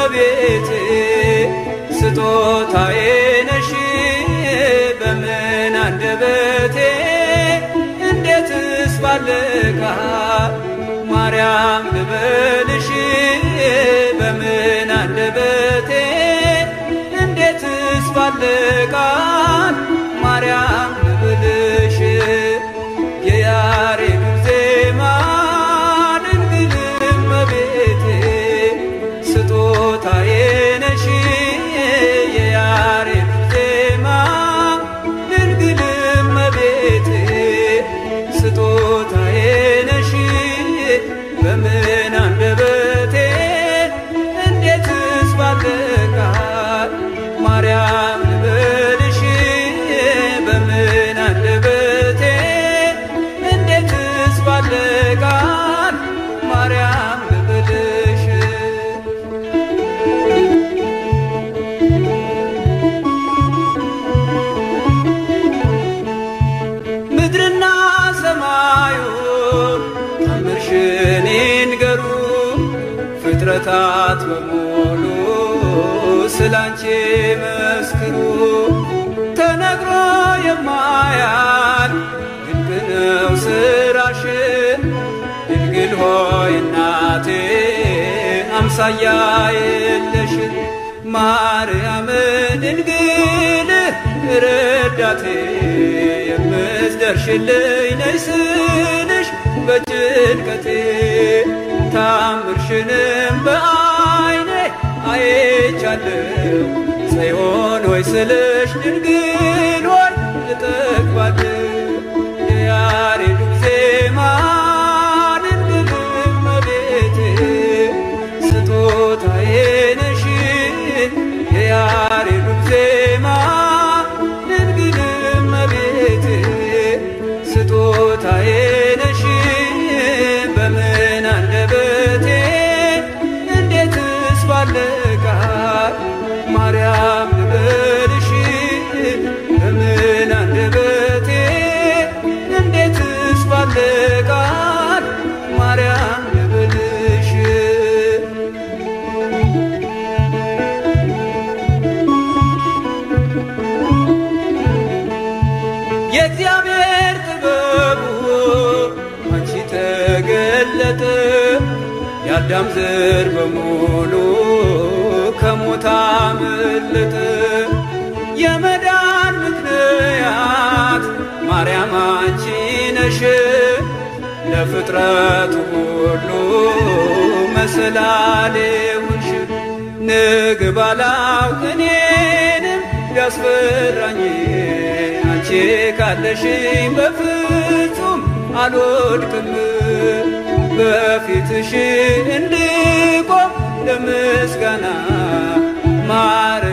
እመቤቴ ስጦታዬ ነሽ በምን አንደበቴ እንዴትስ ባልቃል ማርያም ልበልሽ በምን አንደበቴ እንዴትስ ባልቃል ማርያም ልበልሽ የያሬዱ ዜማ ድንግል እመቤቴ ስጦታዬ ነሽ የያሬዱ ዜማ ድንግል እመቤቴ ስጦታዬ ነሽ በምን አንደበቴ እንዴትስ ባልቃል ማርያም ልበልሽ በምን አንደበቴ እንዴትስ ባልቃል ማርያም ልበልሽ ምድርና ሰማዩ ታምርሽን ይንገሩ ፍጥረታት በሙሉ ስላንቺ መስክሩ ተነግሮ የማያል ድንቅ ነው ስራሽ ድንግል ሆይ እናቴ አምሳያ የለሽ ማርያም ድንግል ረዳቴ የምትደርሽልኝ ነይ ስልሽ በጭንቀቴ ታምርሽንም በአይኔ አይቻለሁ ጽዮን ሆይ ስልሽ ድንግል ሆይ እጠግባለሁ የያሬዱ ዜማ ድንግል እመቤቴ ስጦታዬ ነሽ የያሬዱ ዜማ ድንግል እመቤቴ ስጦታዬ ነሽ በምን አንደበቴ እንዴትስ ባልቃል ማርያም ልበልሽ በምን አንደበቴ እንዴትስ ባልቃል ማርያም ልበልሽ የእግዚአብሔር ጥበቡ አንቺ ተገለጠ የአዳም ዘር በሙሉ ከሞት አመለጠ የመዳን ምክንያት ማርያም አንቺ ነሽ ለፍጥረቱ ሁሉ መሰላሌ ሁንሽ ንግብ አላውቅ እኔንም ቢያስፈራኝ አንቺ ካለሽኝ በፍጹም አልወድቅም በፊትሽ እንድቆም ለምስጋና ማር